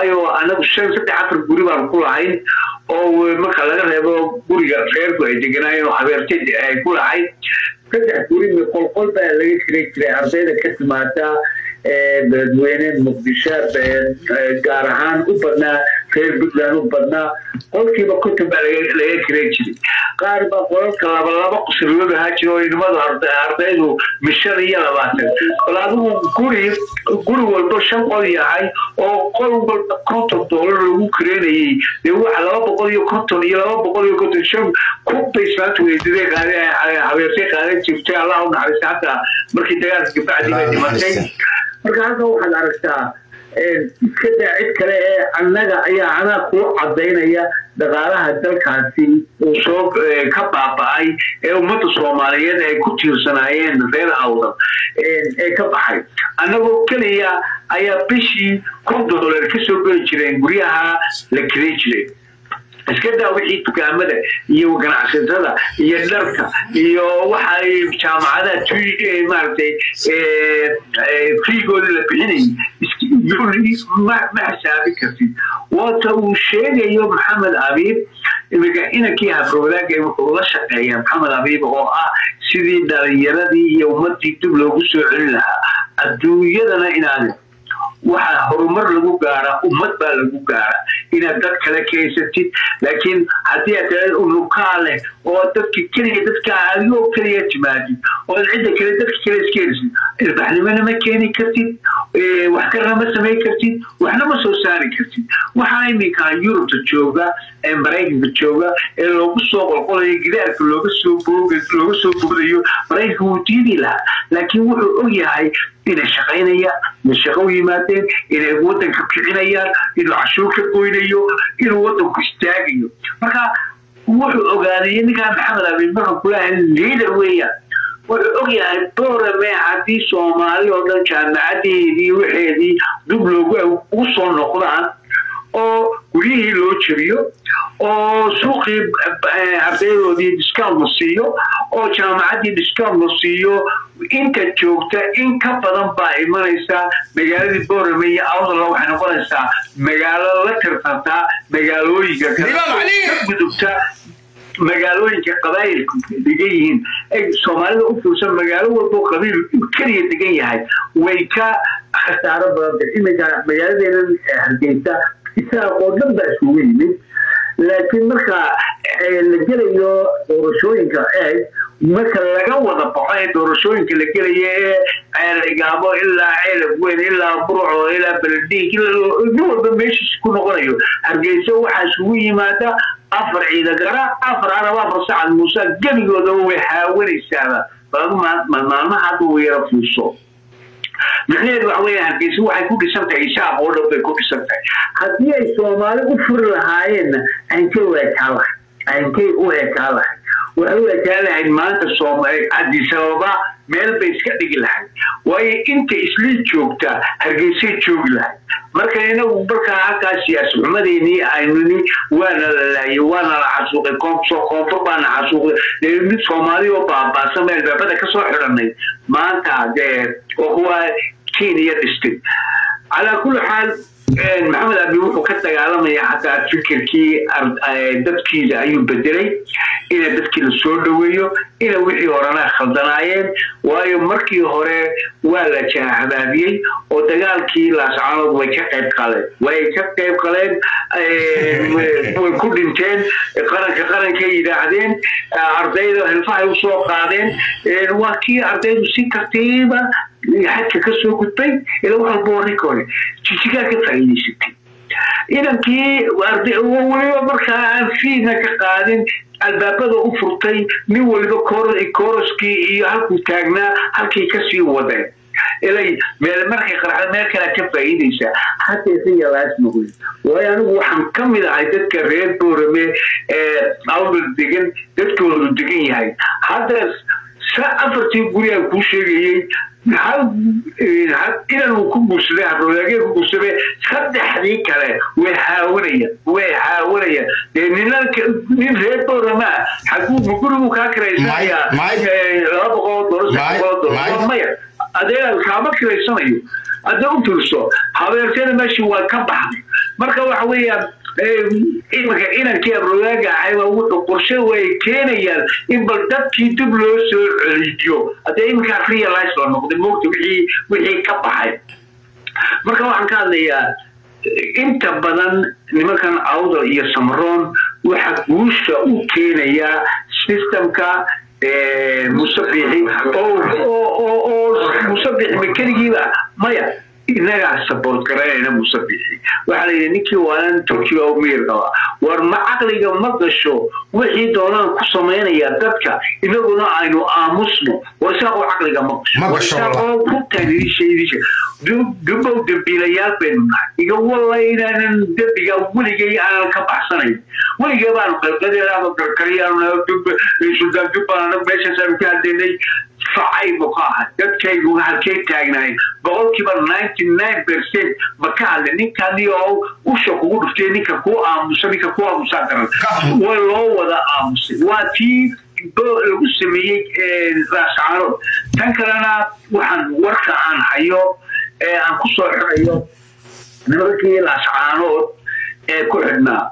waayo anagu shan saddex afar guri baan ku lahayn oo marka laga reebo guriga reerku ay deganaayeen oo habeertay ay ku lahayn saddex guri qolqol baa laga jiray jiray ardayda ka timaada beledweyne muqdisho gaar ahaan u badnaa reer puntland u badnaa qolkiiba konton baa laga kiran jiray qaar baa qolalka laba laba qusriyood ahaa jira oo inamadu ardaydu mishan iyo labaatan bal adigu guri guri walba shan qol yahay oo qol walba konton doolar lagu kireynayay dee waxa laba boqol iyo konton iyo laba boqol iyo konton shan kubbay islaanta weydadee qaade habeertay qaadan jirtay allah u naxariista hataa markii dagaalka gabacdii bay dhimatay marka halka waxaad aragtaa iska daa cid kale ee annaga ayaa anaa kuu cadaynaya dhaqaalaha dalkaasi uu soo ka baaba'ay ee ummadda soomaaliyeed ay ku tiirsanaayeen reer awdal ee ka baxay annagoo keliya ayaa bishii kun doolar ka soo geli jireen guryaha la kelin jiray iska daa wixii dukaamada iyo ganacsatada iyo dharka iyo waxa jaamacadaha maaragtay fiigooda la bixinayay ma xisaabi kartid waata uu sheegayo maxamed abiib imika inankii habrowadaag wuxuu la shaqeeya maxamed abiib oo ah sidii dhalinyaradii iyo ummadii dib loogu soo celin lahaa adduunyadana inaad waxaa horumar lagu gaara ummad baa lagu gaara inaad dad kale kaysatid laakiin haddii aad tahay unukaa leh oo dadka keliya dadka adigoo keliya timaadid oo cidda kale dadka kale iskeensid ilbaxnimona ma keeni kartid wax kalena ma samayn kartid waxna ma soo saari kartid waxaa iminka yurubta jooga ee maraykanka jooga ee loogu soo qolqolayo gidaarka looga soo looga soo boodayo maraykanka wuu diidi lahaa laakiin wuxuu og yahay inay shaqaynayaan inay shaqo u yimaadeen inay waddanka kicinayaan inuu cashuur ka goynayo inuu waddanku istaagayo marka wuxuu ogaaday ninkaan maxamed abiin marka kulahay liader weeyaan wuxuu og yahay borame haddii soomaali oo dhan jaamacadeedii waxeedii dub loogu ugu soo noqdaan oo guryihii loo jebiyo oo suuqii ardaydoodii discount la siiyo oo jaamacaddii discount la siiyo inta joogta in ka badan baa imanaysaa magaaladii borame iyo awdala waxay noqonaysaa magaalo la tartantaa magaalooyinka kale ka gudubta magaalooyinka qabaayilku degan yihiin soomaalida u fuursan magaalo walbo qabiil keliya degan yahay way ka khasaaro badanta iminka magaaladeena hargeysa isaaq oo dhan baa isugu yimid laakiin marka la gelayo doorashooyinka eeg marka laga wada baxo ee doorashooyinka la gelaya ee ceelgaabo ilaa ceelab weyn ilaa burco ilaa beledhiig nin walba meeshiis ku noqonayo hargeysa waxaa isugu yimaada afar ciidagara afar arab afar sacad muuse gebigoodaba way haawanaysaaba maalmaha hadda uu yara fuuso micnaheedu waxa weya hargeysa waxay ku dhisan tahay isaaq oo dhan bay ku dhisan tahay haddii ay soomaali u furi lahaayeenna ankay u ekaan lahay ankay u ekaan lahay waxay u ekaan lahayd maanta cabdisababa meel bay iska dhigi lahayd waayo inta islii joogta hargeysay joogi lahayd marka inagu markaa halkaa siyaasi xumadeynii aynuni waana la laayay waana la xasuuqay koonfur baana xasuuqay mid soomaali oo baabaasan meel baabada kasoo xidhanay maanta dee oo kuwa kenya dhistay calaa kulli xaal maxamed abi wuxuu ka dagaalamaya xataa fikirkii dadkiisa ayuu bedelay ina dadkii la soo dhoweeyo ina wixii horena khaldanaayeen waayo markii hore waa la jahabaabiyey oo dagaalkii laascaanood way ka qayb qaleen way ka qayb qaleen way ku dhinteen qaranka qarankay yidhaahdeen ardayda hilfahay usoo qaadeen waa kii ardaydu si tartiiba xadka ka soo gudbay ila wax walba warrinka hore jisigaa ka faa'iidaysatay inankii weliba markaa aan fiidna ka qaadin albaabada u furtay nin waliba koroskii iyo halkuu taagnaa halkay kasii wadeen ilay meel markay qarxda meel kalea ka faa'iidaysaa hadeese yalaasmagoy waayo anigu waxaan ka mid ahay dadka reer boorame ee awdal degan dadkoodu degan yahay hadda afartii guri aan kuu sheegayey inan uu ku guursaday habroodaagee ku guursaday saddexdii kale way haawanayaan way haawanayaan dee nina nin reer boorama xaguu gurigu kaa kiraysanayaa laba boqol dolar saddex boqol dolar maya adeegaa kaama kiraysanayo hadda u fiirso habeerteeda meeshii waa ka baxday marka waxa weeyaan iminka inankii abrogaaga ahayba wuxuu qorshe way keenayaan in bal dadkii dib loo soo celiyo haddee iminkaa realize la noqday moogta wixii wixii ka baxay marka waxaan ka hadlayaa inta badan nimankan awdal iyo samaroon waxa guusha u keenaya systemka musabixi oo musabixi ma keligiiba maya inagaa support garanayna musabixi waxaa la yidhi ninkii waanan turkiga u miyir qaba war ma caqliga ma gasho wixii doonaan ku samaynaya dadka inaguna aynu aamusno war isaaqoo caqliga ma gasho war isaaqoo ku taagishaydiisha dubow dambiilayaal baynu nahay iga walla inaanan dembiga weligay aanan ka baxsanayn weligay baanu qalqadeedaaba karkariyaanu suldaan dubbaan anag meeshaasaanu ka hadlaynay facaybu ka ahay dadkaygu halkay taagnahay boqolkiiba ninety nine percent ma ka hadlay ninkani oo usha kugu dhuftay ninka kuu aamusa ninka kuu aamusaa garan way loo wada aamusay waa tii lagu sameeyey raascaanood tan kalena waxaan warka aan hayo ee aan ku soo xirayo nimankii laascaanood ee ku xidhnaa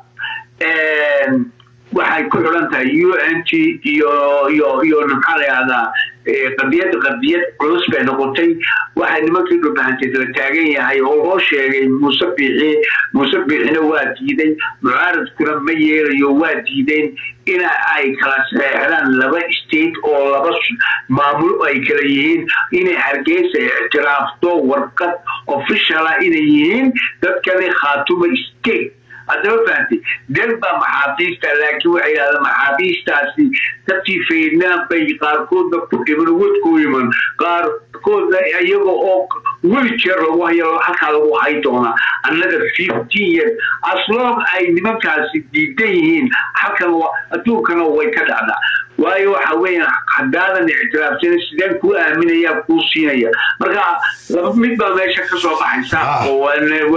waxay ku xidhan tahay u n t iyo iyo iyo maxaa la yahdaa qadiyad qadiyad culus bay noqotay waxay nimankii dhulbahantay la taagan yahay oo loo sheegay muuse biixi muuse biixina waa diiday mucaaradkuna ma yeelayo waa diideen in ay kala saxeexdaan laba state oo laba maamul ay kala yihiin inay hargeysa ictiraafto warqad officiala inay yihiin dadkani khaatuma state haddaba fahantay del baa maxaabiista laakiin waxay yidhahdeen maxaabiistaasi dadkii faydnaan bay qaarkoodna ku dhiman wadku iman qaarkoodna iyaga oo weli jeer lagu hayo halkaa lagu hay doonaa annaga fifteen years aslong ay nimankaasi diidan yihiin halkan adduunkana way ka dhacdaa waayo waxa weeyaan haddaadan ictiraafsan sideen kuu aaminayaa kuu siinaya marka laba mid baa meesha ka soo baxaysa oo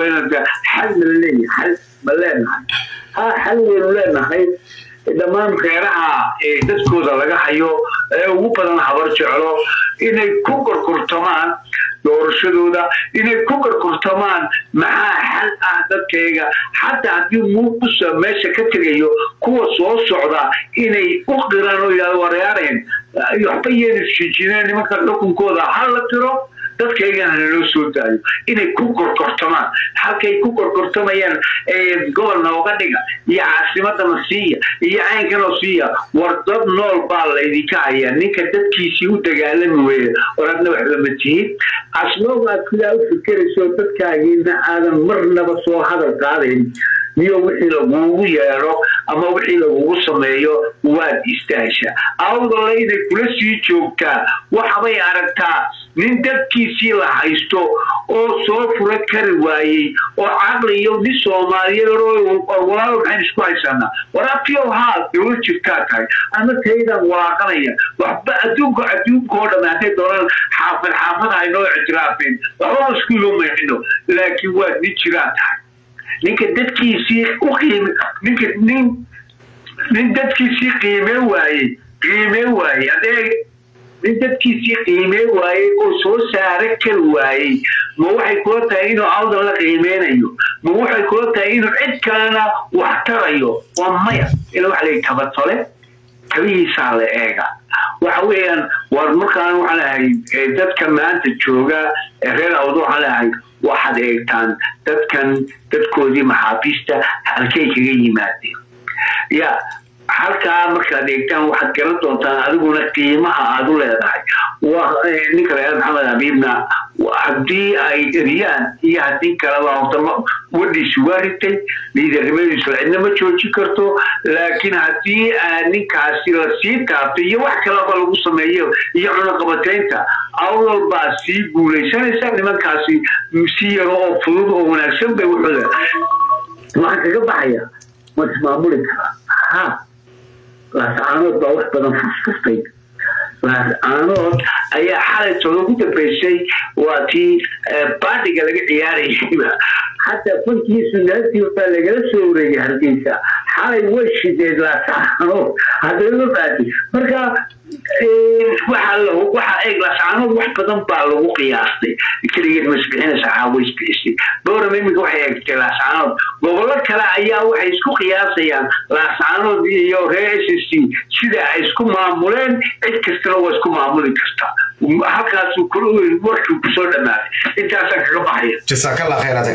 xal ma leeyahay xal ma leenahay ha xal waynu leenahay dhammaan reeraha dadkooda laga hayo ee ugu badan habar jeclo inay ku korkortamaan doorashadooda inay ku korkortamaan maxaa xal ah dadkayga xataa haddii muuqusa meesha ka tegayo kuwa soo socda inay u qiraan oo yidhahdo wareareen waxba yeena shijineen nimanka xukunkooda ha la tiro dadkaygana naloo soo daayo inay ku korkortamaan halkay ku korkortamayaan gobol nooga dhiga iyo caasimadana siiya iyo caynkanoo siiya war dad nool baa laydinka hayaa ninka dadkiisii u dagaalami weeye war adna waxba ma tihid asloob aad sidaa u fikerayso dadkaagiina aadan marnaba soo hadal qaadayn miyo wixii lagugu yeedho ama wixii lagugu sameeyo waad istaashaa awdale inay kula sii joogtaa waxbay aragtaa nin dadkiisii la haysto oo soo fura kari waayey oo caqli iyo nin soomaaliyeed walaalo maxayn isku haysanaa waraabtiyow haa dowlad jirtaa tahay ama taydaan walaaqanaya waxba adduunka adduunka oo dhamme hadday doonaan xaafad xaafad haynoo ictiraafeen waxba isku ilomayno laakiin waad nin jiraa tahay ninka dadkiisii u qiime ninka nin nin dadkiisii qiimeen waayey qiimeen waayey haddee nin dadkiisii qiimeen waayey oo soo saara kari waayey ma waxay kula tahay inuu awdan la qiimeynayo ma waxay kula tahay inuu cid kalena wax tarayo waa maya ila waxa layihi tabatole tabihiisaa la eega waxa weeyaan war markaan waxaan lahay dadka maanta jooga reer awdo waxaan lahay waxaad eegtaan dadkan dadkoodii maxaabiista halkay kaga yimaadeen ya halkaa markaad eegtaan waxaad garan doontaan adiguna qiimaha aad u leedahay ninka reer maxamed habiibna haddii ay eriyaan iyo haddii kaleba horta wadhiisu waa ritay liidarnimadiisu cidna ma joojin karto laakiin haddii ninkaasi la sii taabto iyo wax kalaba lagu sameeyo iyo cunaqabataynta awdal baa sii guulaysanaysa nimankaasi si yaro oo fudud oo wanaagsan bay wuxuuda waxaan kaga baxaya ma ismaamuli karaa ha laascaanood baa wax badan furfurtay laascaanood ayaa xalay todo ugu dambeysay waa tii baadhiga laga ciyaarayayba xataa fankiisu naagtii baa lagala soo wareegay hargeysa xalay way shideed laascaanood haddana ma baadi marka waxa eeg lasaanood wax badan baa lagu qiyaastay keligeed ma isbixinaysa caawa isbixisay bowram iminka waxay eegtay lasaanood gobollo kale ayaa waxay isku qiyaasayaan lasaanood iyo reer s c sida ay isku maamuleen cid kastana waa isku maamuli kartaa halkaas warkii kusoo dhamaaday intaasaan kaga baxaya jasaakallah khayr adag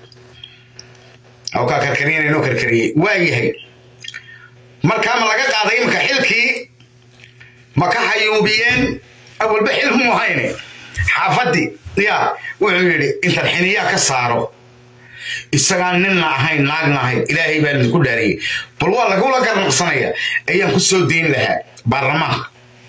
oo kaa karkariyana inoo karkariyey waa yahay markaa ma laga qaaday iminka xilkii ma ka xayuubiyeen awalba xil mu hayne xaafadii ya wuxuu yidhi intan xiniyaa ka saaro isagaan ninna ahayn naagna ahayn ilaahay baan idinku dhaariyey bal waa lagula garnaqsanaya ayaan ku soo dayn lahaa baarlamaanka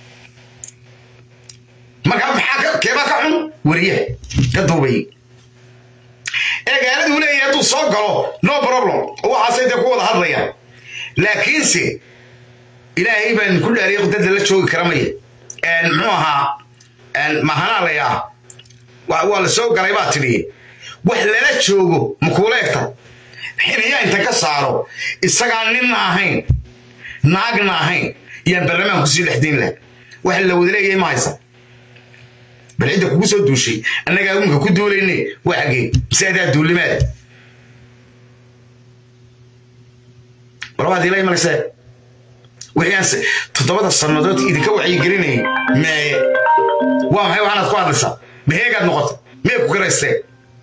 markaa maxaa keebaa ka xun weriyaha ka duubay ee gaaladuu leeyahay hadduu soo galo no problem waxaasay dee ku wada hadlayaan laakiinse ilaahay baan ku dhaariyay dadda la joogi kara maya muxuu ahaa mahanaa layaa waa la soo galay baa tidhi wax lala joogo makuula egta xiniyaa inta ka saaro isagaan ninna ahayn naagna ahayn iyaan baarlamaanka kusii dhexdayn laha waxa la wada leeyahay ma haysa bal cidda kugu soo duushay annagaa unka ku duulayne waa xagee mise adaa duulimaad walabaad ilay malaysee wixiianse toddobada sannadood idinka wacyigelinayay meeye waa maxay waxaanaad ku hadlaysaa maheegaad noqota mee ku garaystee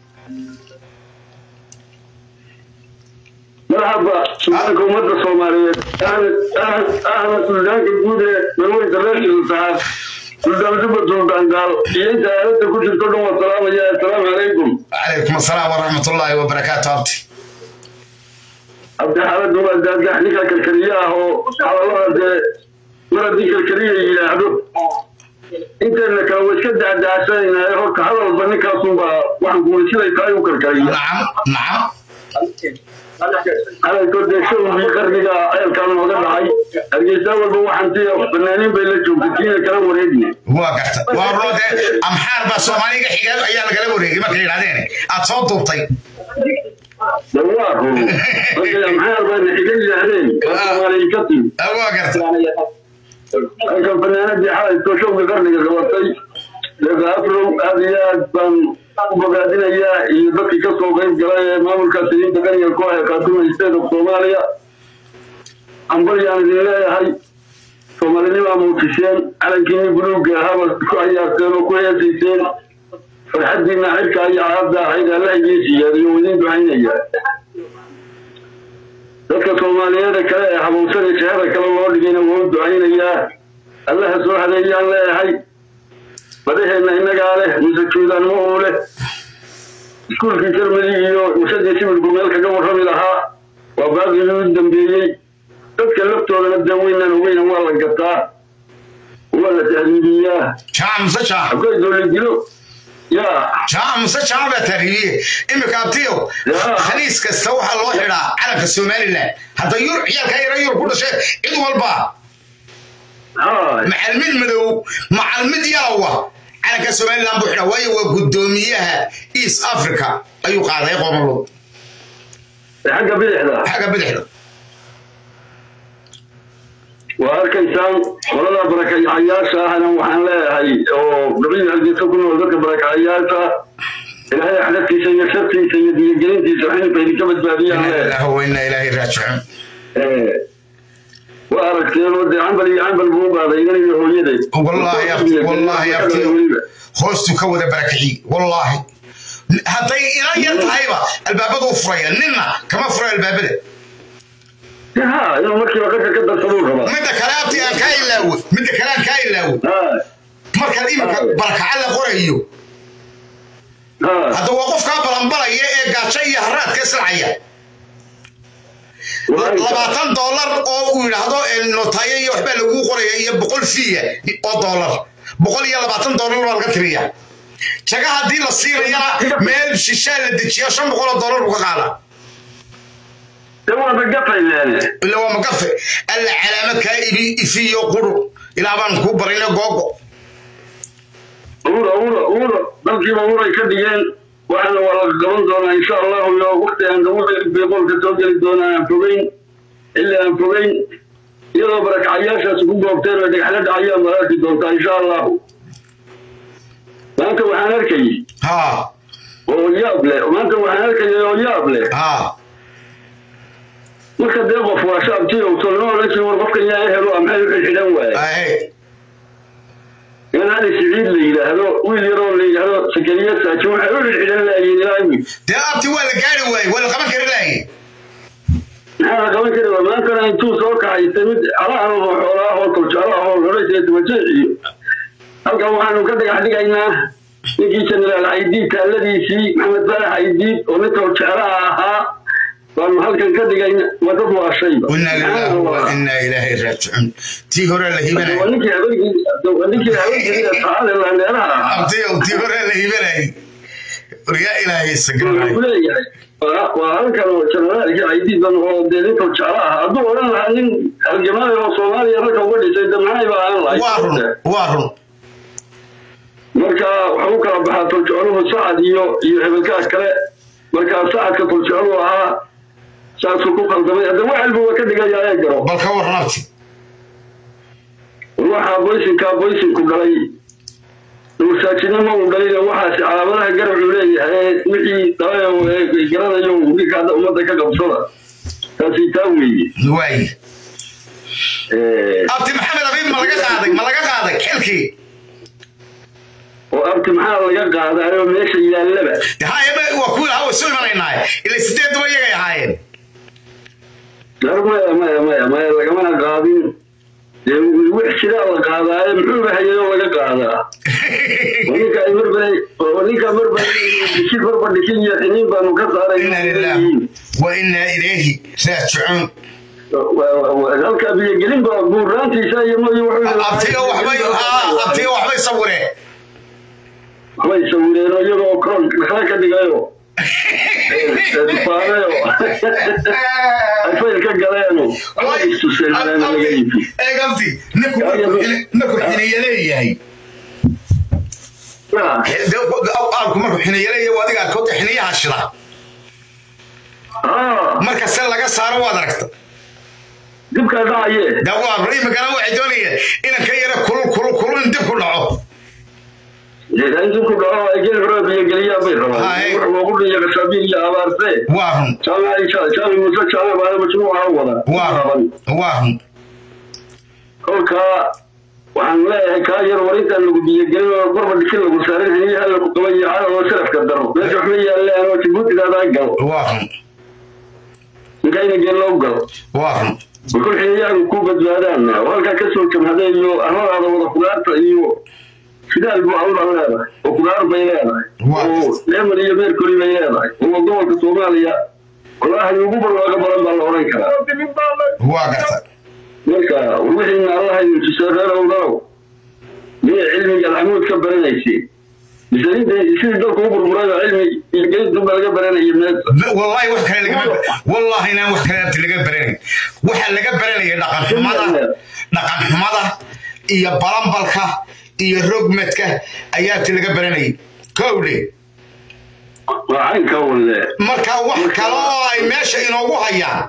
marxaba suldaanka ummadda soomaaliyeed ahmed suldaanka guud ee marweysa reer saxaad suldaan juba suldaan gaal iyo inta aalada ku jirto dhan waa salaamaya assalaamu calaykum calaykum assalaam waraxmatullaahi wabarakaatu abti abdi xaaladu waa daagax ninka karkariye ah oo hadallada dee mar haddii karkariye yidhaahdo inteena kale waa iska dacdacsanaynaaye horta hadalba ninkaasunbaa waxaan guurisiday tahay u karkariya nacam nacam calanko dee showgii qarniga ceelkaan nooga dhacay hargeysa walba waxanti fanaaniin bay la joogtay kiina kala wareegna waa garta waa roo dee amxaar baa soomaaliga xiga ayaa lagala wareegay markay yidhahdeen aad soo duubtay waa run markay amxaar bayna xiga yidhaahdeen waa soomaaliya ka timi waa garta halkan fanaanadii xalayto showga qarniga qabatay deeqa afrow aad iyo aad baan u bogaadinayaa iyo dadkii ka soo qayb galay ee maamulka saliidda qaniga koox ee khaatuma state of soomaaliya ambalyaan idin leeyahay soomaalinimaa muujiseen calankiinii buluugga ahaaba ku cayaarteen oo ku heesayseen farxaddiina xilka iyo caadda ahayd alla idiin siyaadiyo idiin ducaynaya dadka soomaaliyeeda kale ee habowsada shahada kale loo dhigayna waa u ducaynayaa allaha soo hadeeyaan leeyahay badaheenna innagaa leh mise juudaanimo uu leh iskuulkii jarmali iyo warshadii sibilku meel kaga warrami lahaa waa baaqigii u dambeeyey dadka laftoodana dee weynaan ogeyna waa la gataa waa la tahriibiyaa jaac muse jaac habkay dowla dilo yaa jaac muse jaac baa tahriibiyey imika abtiyo khaliis kasta waxaa loo xidhaa calanka somalilan hadda yur ciyaalkaa yara yur ku dhashay cid walba haa macalmid madow macalmid yalawa calanka somalilan buu xidhaa waayo waa guddoomiyaha east africa ayuu qaaday qoomalood xagga bidixda xagga bidixda waa arkaysaan qolada barakacayaasha ahna waxaan leeyahay oo gabadhii hargeysa ku nool dadka barakacayaasha ilaahay axdaftiisa iyo shartiisa iyo diyagelintiisa xilibka idinka badbaadiyaan inna leeyahay ilaaha wa inna ilaahi raajicuun waa aragteen oo dee cambal iyo cambal buu u qaaday idan iyo hooyadeed wallaahi abti wallaahi abti hoostuu ka wada barakiciy wallaahi hadday ina yar tahayba albaabadu u furaya ninna kama fura albaabada ha inuu markiiba qasha ka darsaduu rabaa midda kale abti aan kaa ilaawo midda kale aan kaa ilaawo ha markaad iminka barakaca la qorayo ha hadda waa qofkaa balanbalaya ee gaajo iyo haraadka islacaya labaatan dollar oo uu yidhaahdo notayo iyo waxbaa laguu qoraya iyo boqol fiya oo dollar boqol iyo labaatan dollar baa laga tiriya jaga haddii la siinayana meel shishaa la dejiya shan boqol oo dollar buu ka qaada de waaba gafayleene ila waa magafe alla calaamo kaa ibi ifiyo quru ilaa baan kuu barayna googo ura ura ura dalkiiba uray ka dhigeen waxaana waa laga qaban doonaa insha allahu iyo wakti aan gabadha beeqoolka soo geli doonaa aan fogeyn ilaa aan fogeyn iyadoo barakacayaashaas ku goobteen oo dhagaxla dhacayaan baad arki doontaa insha allahu maanta waxaan arkayay ha oo yaab leh maanta waxaan arkayay oo yaab leh ha marka dee qof waa shaabtii oo tolnoo la jiro war qofkan yaa helo ama maxay u xidxidhan waaye ahe in ali siciid la yidhaahdo wiil yaroo la yidhaahdo sakariya saaji waxay u xidxidhan laayiin ilaa imi dee abti waa la gaari waaye waa la qaban kari lahaye maxaa la qaban kari waa maantana intuu soo kaxaystay mid alaha oo xoolaha oo toljaalaha oo loraysa tumajeec iyo halkan waxaanu ka dhagax dhigaynaa ninkii jenaraal caydiid taalladiisii maxamed baalax caydiid oo nin toljaalaha ahaa baanu halkan ka dhigayna waa dad waashayba inaa lillahi wa inaa ilaahi raajicuun tii hore la hibanayay waa ninkii habeenkii waa ninkii habeenkii saacada laandheeraha ahaa abti tii hore la hibanayay waryaa ilaahay sagalay wuxuu leeyahay waa waa halkan oo jenaraalkii caydiidan oo dee nin toljaala ah hadduu odhan lahaa nin halgamaada oo soomaaliya ragga uga dhisay de maxay ba ahaan lahayd waa run waa run marka waxa u kala baxaa toljaluhu sacad iyo iyo hebelkaas kale markaa sacadka toljalu ahaa saasuu ku qaldamay hadda waxalbu waa ka dhigayaa ee garo bal ka waran abti waxaa boysinkaa boysinku dhalay dhuursaajinimo uu dhalayna waxaasi calaamadaha garabcu leeyahay wixii dhalay garanayo ninka hadda ummadda ka qabsada taasi taa weeye waaye abti maxamed abiib ma laga qaaday ma laga qaaday xilkii oo abti maxaa laga qaadaayoo meesha yaallaba haye waa kuwii lahaa way soo imanaynaaye ila sideed duba iyagay ahaayeen dar maya maya maya maya lagamana qaadin dee wix sidaa la qaadaayo muxuuba hayayoo laga qaadaa ninka ay marbanay ninka marbanay dhisin marba dhisin iyo xiniin baanu ka inaa lillaah saaray wa inaa ilayhi raajicuun halka biyogelin ba buuraantiisa iyo moyi abtiga waxbay haa abtiga waxbay sawireen waxbay sawireenoo iyagoo koon kala ka dhigayo dufaanayo ay fayl ka galeeno waxbay istuseen hareena laga iibi eeg abti ninku markuu xiniye leeyahay aalku markuu xiniye leeyahay waa adiga arkooda xiniyaha shida marka se laga saaro waad aragta dibkaa dhacaye dawaar imikana waxay doonayeen inan ka yara kulul kulul kulul in dib ku dhaco intii ku dhaco ay geel hore biyogeliyaan bay rabaan Haye. wuxuu loogu dhiya qasaabiil iyo abaarse waa run jaamac jaamac muuse jaamac baana majmuuca u wada waa raban run waa run kolkaa waxaan leeyahay kaa yar warintaan lagu biyogelin oo gorba dhisin lagu saarin haniyaha lagu qaban iyo cadal oo salafka daro meesha waxma yaallaan oo jabuutigaadaa gal waa run ninkayna geel loo gal waa run bakul xiniyahagu ku badbaadaan oo halkaa kasoo jamhaday iyo arladaada wada kudaarta iyo sidaal buu awda leedahay oo kudaar bay leedahay Waa. oo leeman iyo meerkoli bay leedahay oo gobolka soomaaliya walaahi ugu barwaaqa badan baa la odhan karaa waa garta marka wixiina allaha idin tusay reer owdanow miyay cilmiga alxamuud ka baranaysay mise inta sidii dalku u burburayba cilmi ilgeydunba laga baranayay meesa wallahi wax kale lagama wallahi inaan wax kale abti laga baranayn waxa laga baranaya dhaqan xumada dhaqan xumada iyo balambalka iyo rogmadka ayaa abti laga baranayay kowdhe waa caynka walle marka wax kale oo ay meesha inoogu hayaan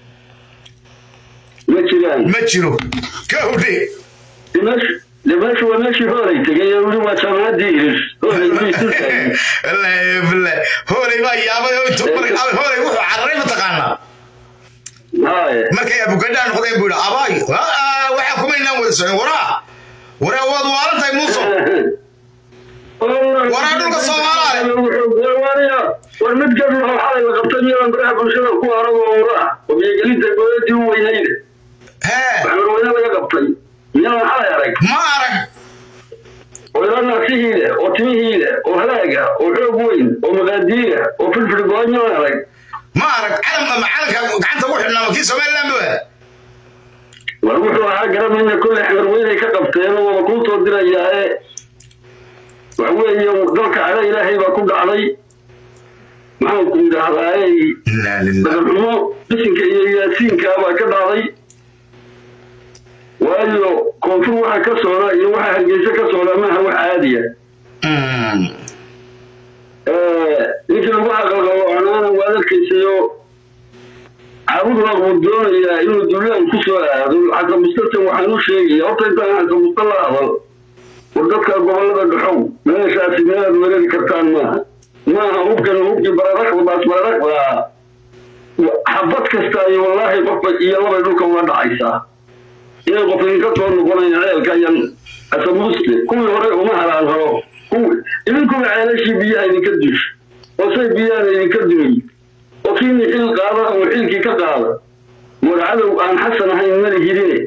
ma jiraan ma jiro kowdhe dimash dimash waa meeshii hoolay tegay ee weli waa jaamacaddii iris hoolay bay isu taagay wallaahi billahi hoolay baa yaabay oo intuu maray hoolay wuxuu cararay mataqaanaa haye markay abugadhaa noqdeen buu yidhi abaay aa, waxaa kuma inaan wada socon waraa waraa waad waalan tahay muuso Waraa dhulka Soomaaliya. war mid gabdho oo xalay la qabtay miyaan baraha bulshada ku arag oo waraa oo biyogelinta gooyadii u weynayde hee waxaa weyne laga qabtay miyaan xalay arag ma arag oo ilaa naasihii leh oo timihii leh oo halaaga oo xoog weyn oo maqaadiira oo filfil go-an miyaan arag ma arag calam ama calanka gacanta ugu xidhnaa ma kii somaliland ba war wuxuu ahaa garamayna kolley xamar weynay ka qabteen oo wada kuu soo dirayaa ee waxa weeye dalka cada ilaahay baa ku dhacday maxaan ku yidhaahdaaye inaa lilah dhaqanxumo bisinka iyo yaasiinka baa ka dhacday waayo koonfur waxa ka socda iyo waxa hargeysa ka socda maaha wax caadiya ninkii lagu aqalqabo canaana waad arkaysayo caabud waa uu doonayaa inuu duulaan ku soo aado xasan mustatan waxaan u sheegaya horta intaan xasan musta la hadal war dadka gobolada dhaxow meeshaasi meelaad weerari kartaan maaha maaha hubkan hubkii bararakba baas bararakba xabad kasta iyo wallaahi qofba iyo labay dhulka uga dhacaysaa inay qof idinka soo noqonaya ceelka ayan xasan muste kuwii hore uma halaan haro idinkuba ceelashii biyaha idinka dush oo say biyaha idinka dumay oo kiini xil qaada oo xilkii ka qaada war cadow aan xasan ahayn mali hidine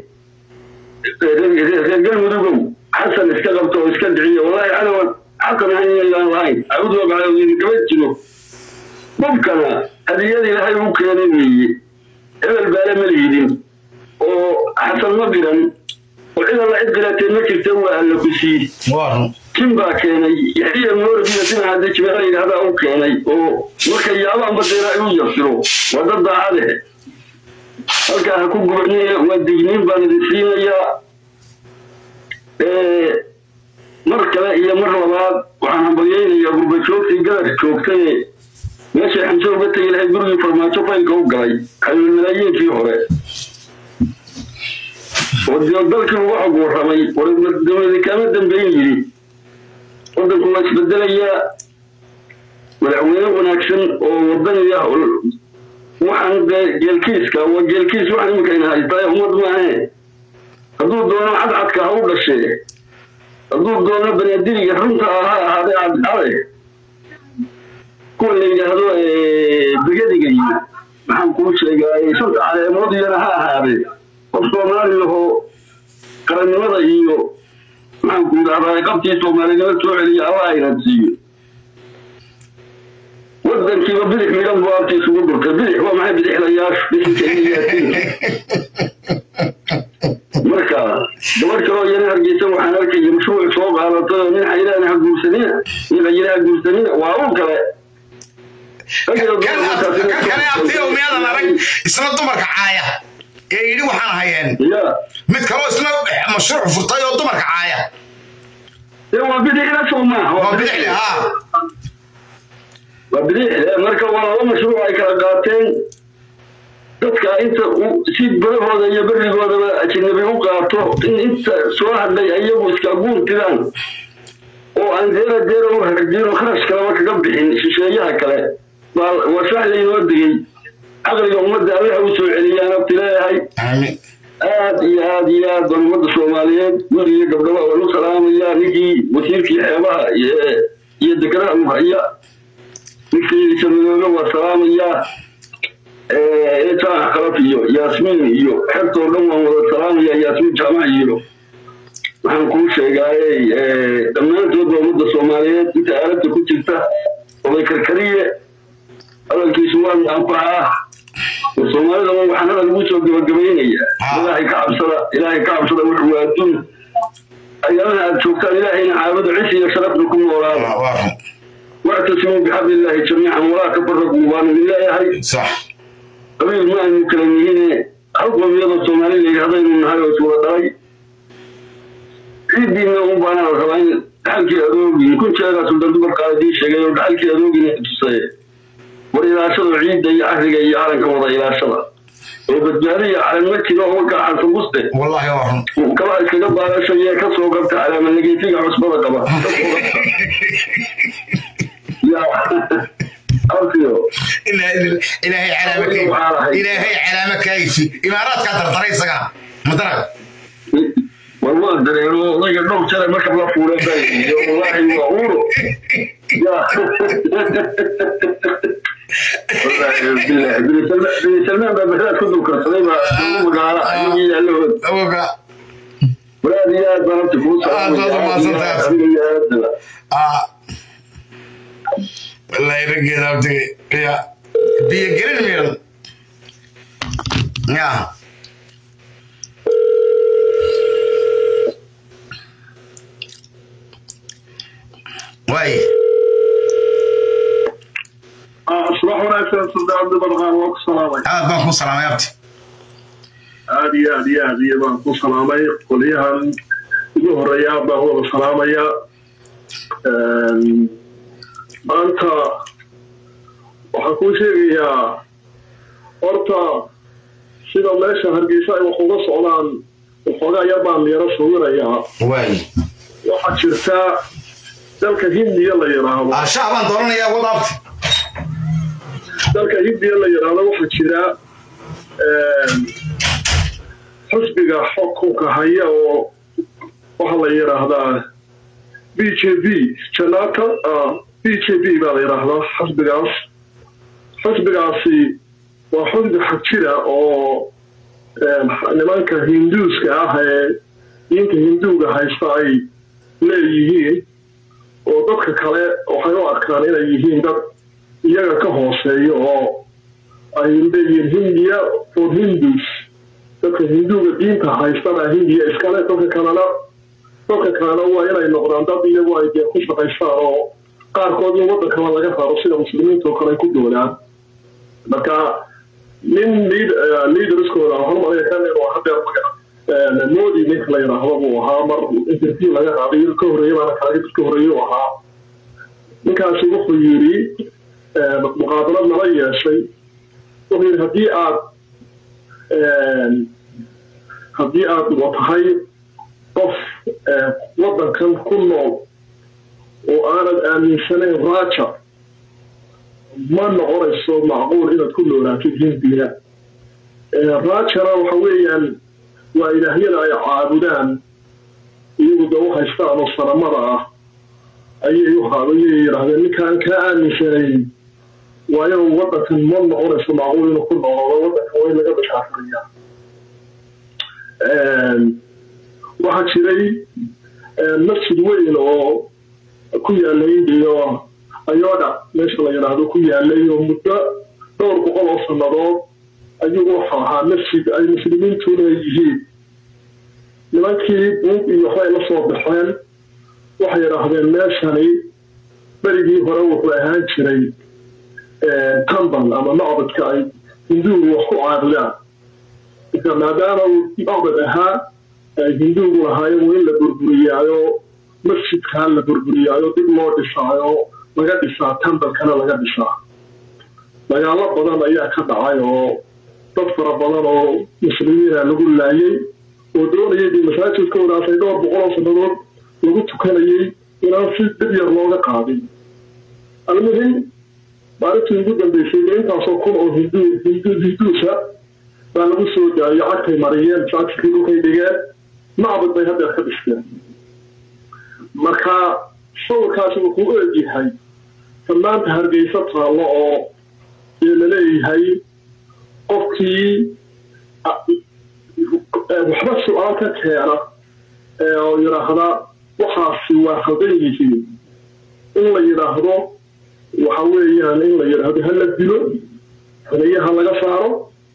reer galmudugow xasan iska qabto oo iska dhiciyo wallahi cadow xasan ahayn inayaan lahayn cabudu cadow idinkama jiro qofkana hadiyada ilaahay u keenay weeye hebel baale mali hidin oo xasan ma biran oo cid alla cid bilatee ma jirta waa alla ku sii tin baa keenay yaxya mooradiina dinaca dejibaa yidhahdaa u keenay oo marka yaabaanba deera ay u yasiro waa dad daacade halkaa ha ku gubanina waa digniin baan idin siinayaa mar kale iyo mar labaad waxaan hambalyaynayaa gurbajoogtii galar joogtaye meeshay xamse uga tegi lahay gurigii farmaajo faylka u galay xayul malaayiinkii hore oo dalkii uga xog warramay dowladi kaama dambeyn yidhi waddanku waa isbedelayaa madaxweyne wanaagsan oo wadaniya waxaan dee geelkiiska waa geelkiis waxaan iminkayna haystaa ummad maahe hadduu doono cadcadka ha u dhashee hadduu doono banaadiriga runta ah ha ahaadee cadcade kuwa la yidhaahdo bigadiga iyo maxaan kuu sheegaa shanta caleemood iyana ha ahaadee qof soomaaliyahoo qarannimada iyo maxaan ku yidhahdaa qabtii soomaalinimo soo celiya alla aynan siiyo wadankiiba bidix midhan buu abta isugu durtay bidix waa maxay bidixlayaashu bisinkaiyaatiin marka gabadh kaloo iyana hargeysa waxaan arkaya mashruuc soo qaadatay oo nin xayiraana ha guursanina nin xayira ha guursanina waa u kale kan kale abtiyo miyaadan arag isna dumarka caaya ee yidhi waxaan hayeen mid kaloo isna mashruuc furtay oo dumarka caaya waa bidixda soo maaha waa bidixle haa waa bidixle marka waa laba mashruuc ay kala qaateen dadka inta si barahooda iyo berigoodaba ajnabi u qaato in inta soo hadlay iyagu iska guurtiraan oo aan deera deera u hagdiino kharash kaleba kaga bixin shisheeyaha kale waa shax laynoo degey caqliga ummadda allaha u soo celiyaan abti leeyahay aad iyo aad iyo aad baan ummadda soomaaliyeed guri iyo gabdhaba waan u salaamayaa ninkii wasiirkii xeebaha iyo dekedaha muhaya ninkii samadoobe waa salaamayaa eejaamac kalaf iyo yaasmiin iyo xertoo dhan waan wada salaamayaa yaasmiin jaamac iyo waxaan kuu sheegaaye dhammaantood waa ummadda soomaaliyeed inta aaladda ku jirta oday karkariye hadalkiisu waa anfacaa soomaalida waxaan hadal ugu soo gabagabaynaya ilaahay ka cabsada ilaahay ka cabsada wuxuu waa adduun ayaamaha aad joogtaan ilaahayna caabudo cis iyo sharafna ku noolaada wactasimuu bixabli illaahi jamiican walaa tafaraquu baanu leeyahay qabiil ma aynu kala nihine hal qoomiyadoo soomaali la yidhahdaynu nahay oo iswada dhalay ciiddiina un baana la rabaa in dhaxalkii adoogin kun jeegaa suldan dumarkaa idiin sheegay oo dhaxalkii adoogina tusay war ilaashada ciidda iyo cahriga iyo calanka wada ilaashada oo badbaadiya calan ma jiro oo markaa xansabuste kaba iskaga baadashaya ka soo qabta calaamanageetiga cusbada qaba ilaahay calaama kaaysi imaaraadkaa dardaray isaga madara war waa dareero odayga dhowr jare markab la fuuleen baa iyo wallaahi waa uuro bini salmaan baa baxdaad ku dulkarsaday baa ugu magaala ayagii yaalahood war aad iyo aad baan horta kuu salaamaya wallahi raggeeda abtige ya biyo gelin miran ya waay subax wanaagsan suldaanada badqaan waa ku salaamay aad baan ku salaamay abti aad iyo aad iyo aad iyo baan ku salaamay qolyahan ugu horeeyaa baan wada salaamaya maanta waxaan kuu sheegayaa horta sida meesha hargeysa ay wax uga socdaan waxoogaa yar baan yaro sawirayaa waay waxaa jirta dalka hindiya la yidhaahdo ashaa baan doonanayaa wadaabti dalka hindiya la yidhaahdo waxaa jira xisbiga xukunka haya oo waxaa la yidhaahdaa b j p janata b j p baa la yidhaahdaa xisbigaas xisbigaasi waa xisbi xagjira oo nimanka hinduuska ah ee diinta hinduuga haysta ay leeyihiin oo dadka kale waxay u arkaan inay yihiin dad iyaga ka hooseeya oo ay leeyihiin hindiya for hindus dadka hinduuga diinta haystana hindiya iskale dadka kalena dadka kalena waa inay noqdaan dad iyagu ay dee ku shaqaystaan oo qaarkood in waddankaba laga raro sida muslimiinta oo kale ay ku doonaan marka nin liiderskooda waxaan malaya kan inuu hadeer modi ninka la yidhaahdo buu ahaa mar interview laga qaaday ka horreeye baana kaaga ka horreeye u ahaa ninkaasi wuxuu yidhi muqaabalad nala yeeshay wuxuu yidhi haddii aad haddii aad tahay qof waddankan ku nool oo aanad aaminsanayn raja ma noqonayso macquul inaad ku noolaatid hindiga rajana waxa weeyaan waa ilaahyada ay caabudaan iyagu da u haystaan oo sanamada ah ayay u ayay yidhaahdeen ninkaan kaa aaminsanayn waa inuu waddankan ma noqonayso macquul inuu ku noqdo waddankan waa in laga bashaafuriyaa waxaa jiray masjid weyn oo ku yaala indiyo ayoda meesha la yidhaahdo ku yaalay oo muddo dhowr boqol oo sannadood ayuu wuxuu ahaa masjid ay muslimiintu leeyihiin nimankii buug iyo waxbay la soo baxeen waxay yidhaahdeen meeshani berigii hore wuxuu ahaan jiray tambal ama macbadka ay hinduugu wax ku caabudaan marka maadaama uu macbad ahaa ay hinduugu lahaayeen waa in la burburiyaayo masjidkaa la burburiyaayo dib loo dhisaayo laga dhisaa tambalkana laga dhisaa dagaalo badan ayaa ka dhacay oo dad fara badan oo muslimiina lagu laayay oo doonayay dee masaajidkoodaas ay dhowr boqoloo sannadood lagu tukanayay inaan si dib yar looga qaadin almuhim maalintii ugu dambeysay dee intaasoo kun oo hindu hindu hinduusa baa lagu soo daayo cagtay mariyeen masaajidkii dhulkay dhigeen macbad bay haddeer ka dhisteen marka sawirkaasi wuxuu u egyahay fanaanta hargeysa taallo oo dee laleeyahay qofkii waxba su-aal ka keena oo yidhaahda waxaasi waa khaldan yihiin in la yidhaahdo waxa weeyaan in la yidhaahdo ha la dilo xuneyaha laga saaro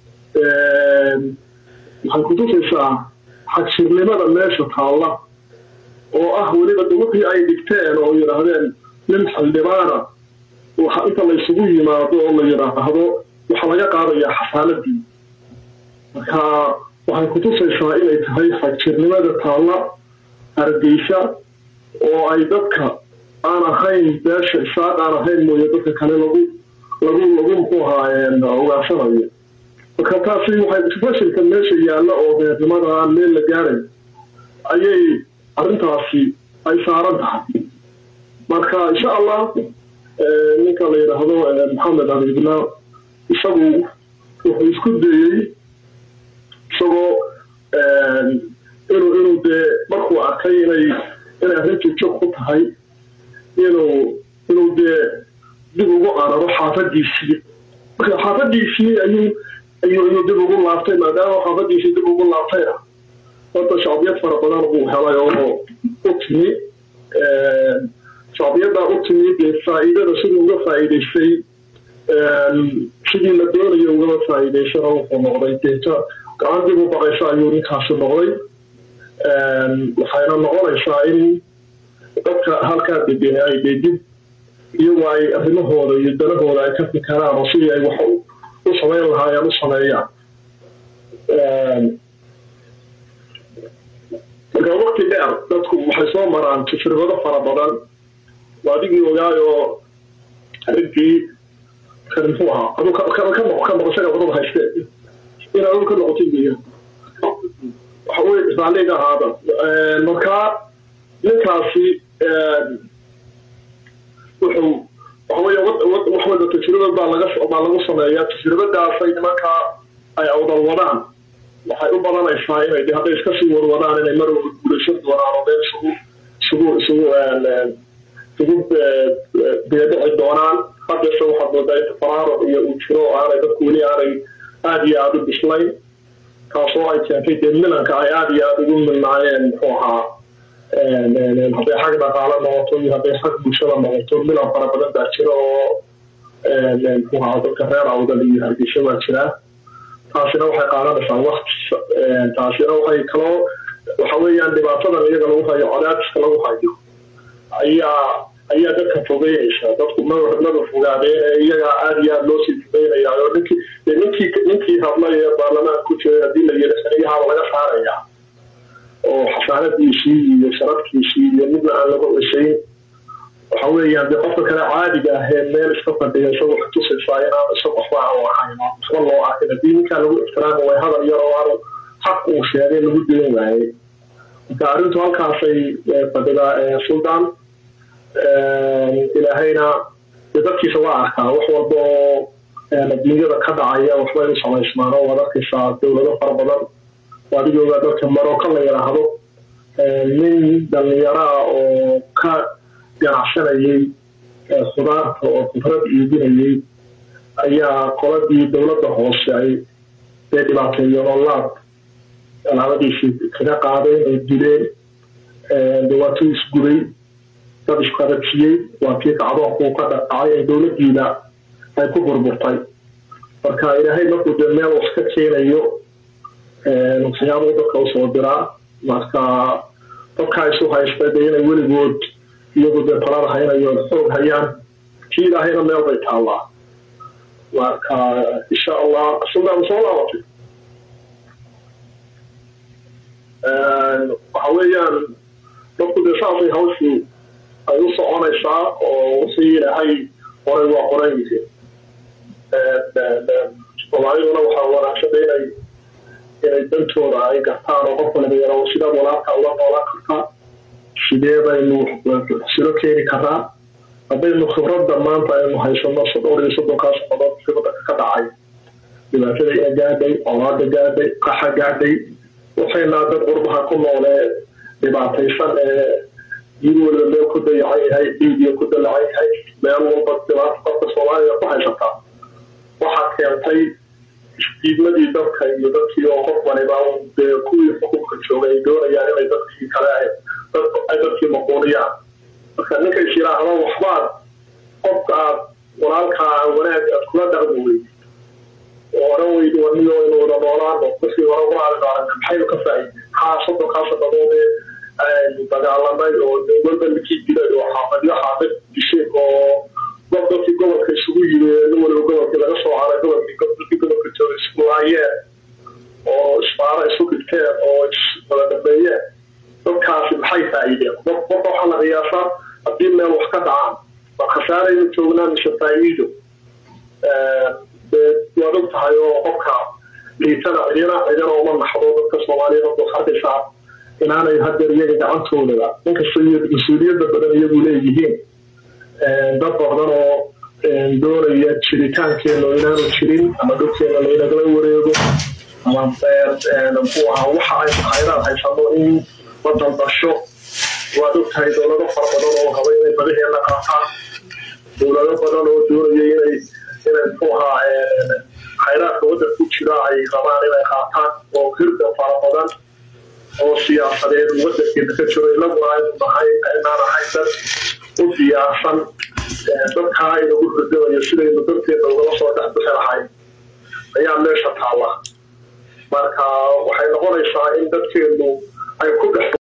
waxay kutusaysaa xagjirnimada meesha taalla oo ah weliba de wixii ay dhigteen oo yidhaahdeen nin xildhibaana inta laysugu yimaado oo la yidhaahdo waxaa laga qaadayaa xasaaladii marka waxay kutusaysaa inay tahay xagjirnimada taalla hargeysa oo ay dadka aan ahayn beesha isaaq aan ahayn mooye dadka kale lagu lagu lagu muxuu ahaa ogaansanayo marka taasi waxay fashilka meesha yaalla oo beernimada aan meel la gaaray ayay arrintaasi ay saaran tahay marka insha allah ninka la yidhaahdo maxamed abibna isagu wuxuu isku dayey isagoo inuu inuu dee markuu arkay inay inay arrintii jog ku tahay inuu inuu dee dib ugu cararo xaafadiisii marka xaafadiisii ayuu ayuu ayuu dib ugu laabtay maadaama xaafadiisii dib ugu laabtayna horta shacbiyad fara badan buu helay oo u timi shacbiyaddaa u timi dee faa'iidada siduu uga faa'iidaystay sidii la doonayo ugama faa'iidaysana wuxuu noqday deeta gacan dib u baqaysa ayuu ninkaasi noqday waxayna noqonaysaa in dadka halkaa degan ay dee dib iyagoo ay arrimahooda iyo danahooda ay ka fikaraan oo sidii ay wax u samayn lahaayeen u sameeyaan marka waqti dheer dadku waxay soo maraan tajribado fara badan waa adigii ogaayoo arrinkii kan muxuu ahaa aduu ka noqo isaga wadada haystee inaad dhulka noqotid weeyaan waxa weye isbaaliga ahaada marka ninkaasi wuxuu waxa weye wax wada tajribad baa laga baa lagu sameeyaa tajribadaasay nimanka ay awdal wadaan waxay u badanaysaa inay hadday iska sii warwadaan inay mar walba guulaysan doonaan oo meel isugu isugu isugu isugu beedhici doonaan haddase waxaad moodaa inta faraaruq iyo uu jiro oo aanay dadku weli aanay aada iyo aada u bislayn taasoo ay keentay dee milanka ay aada iyo aada ugu milnaayeen muxuu ahaa hadday xag dhaqaalo noqoto iyo hadday xag bulshada noqoto milan fara badan baa jira oo muxuu ahaa dadka reer awdal iyo hargeysa baa jiraa taasina waxay qaadanaysaa wakti taasina waxay kaloo waxa weeyaan dhibaatadan iyaga lagu hayo cadaadiska lagu hayo ayaa ayaa dadka fogeynaysa dadku maba fogaadeen ee iyaga aada iyo aada loo sii fogeynaya oo ninkii ninkii ninkii hadlay ee baarlamaanka ku jiray haddii la yidhi xiliyahaaba laga saaraya oo xasaanadiisii iyo sharafkiisii iyo midna aan laga cisayn waxa weeyaan dee qofka kale caadiga ah ee meel iska fadhiya isaga waxay tusaysaa inaan isaga waxba aan lahayn waxba loo arkin haddii ninkaa lagu ixtiraami way hadal yar oo aanu xaq uu sheegay lagu dayn waayey marka arrintu halkaasay fadhidaa suldaan ilaahayna dee dadkiisa waa arkaa wax walba oo adduunyada ka dhacaya waxbay u samaysmaan oo waad arkaysaa dowlado fara badan oo adigooga dadka maroko la yidhaahdo nin dhallinyaraa oo ka ganacsanayay khudaarta oo khudrad iibinayay ayaa qoladii dowladda hoose ay dee dhibaateeyeen oo laab alaabadiisii kaga qaadeen oo dileen dhawaatuu isguday dad isqabadsiiyey waa kii kacdoonkuu ka dhacay ee dowladdiina ay ku burburtay marka ilaahay markuu dee meel wax ka keenayo waxyaabuu dadka usoo diraa marka dadkaa isu haysta dee inay weligood iyagu dee talada haynayo xoog hayaan kii ilaahayna meel bay taallaa marka insha allah suldaan soo laabatay waxa weeyaan dadku dee saasay hawshu ay u soconaysaa oo wixii ilaahay horay waa qoran yihiin soomaaliduna waxaa wanaagsada inay inay dantooda ay gartaan oo qof waliba yaro sidaad walaalka uga noolaan kartaa sidee baynu silo keeni karaa haddaynu khibradda maanta aynu haysano dhowr iyo soddonkaa sannadood khibradda ka dhacay dhibaatada ina gaadhay colaada gaadhay qaxa gaadhay waxaynaa dad qurbaha ku noolee dhibaataysan ee mid waliba meel ku dayacan yahay dhiigiyo ku dalacan yahay meel walba dhibaata dadka soomaaliya ku haysataa waxaa keentay diidmadii dadka iyo dadkii oo qof waliba dee kuwii xukunka joogay ay doonayaan inay dadkii kale ay dadkii maquuliyaan marka ninkay yidhaahdo waxbaad qofka aad walaalkaa wanaag aad kula dhaqmi weydi oo odhan weydi waniyo inu wada noolaano markii hore walaaliga aragna maxaynu ka faa'iidey maxaa soddonkaa sannadood ee aynu dagaalanay oo walba ninkii dilay oo xaafadyo xaafad dishay oo gob dadkii gobolka isugu yiri nin waliba gobolkii laga soo haray gobolkii dadkii gobolka jooga isku laayeen oo isbaaro isu dhigteen oo iswada dhameeyeen dadkaasi maxay faa'iideen qofka waxaa la qiyaasaa haddii meel wax ka dhacaan waa khasaaraynu joognaa mise faa'iido waad og tahay oo qofka liitana cidina cidina uma naxdo dadka soomaaliyeed hadda waxaa arkaysaa inaanay hadeer iyaga gacantoodaba inkasta iyo mas-uuliyadda badan iyagu leeyihiin dad badan oo doonaya jiritaankeena inaanu jirin ama dhulkeena laynagala wareego ama muxuu ahaa waxa aynu khayraad haysano in wadan dasho waad og tahay dowlado fara badan oo raba inay badaheena qaataan dowlado badan oo doonaya inay inay muxuu ahaa khayraadka waddanka ku jira ay rabaan inay qaataan oo hirda fara badan oo siyaasadeed waddankeena ka jiro inaguna aynu nahay inaan ahay dad u diyaarsan dadkaa inagu hurdamayo sidaynu dadkeena ugala soo dhexbixi lahay ayaa meesha taalla marka waxay noqonaysaa in dadkeenu ay ku dhex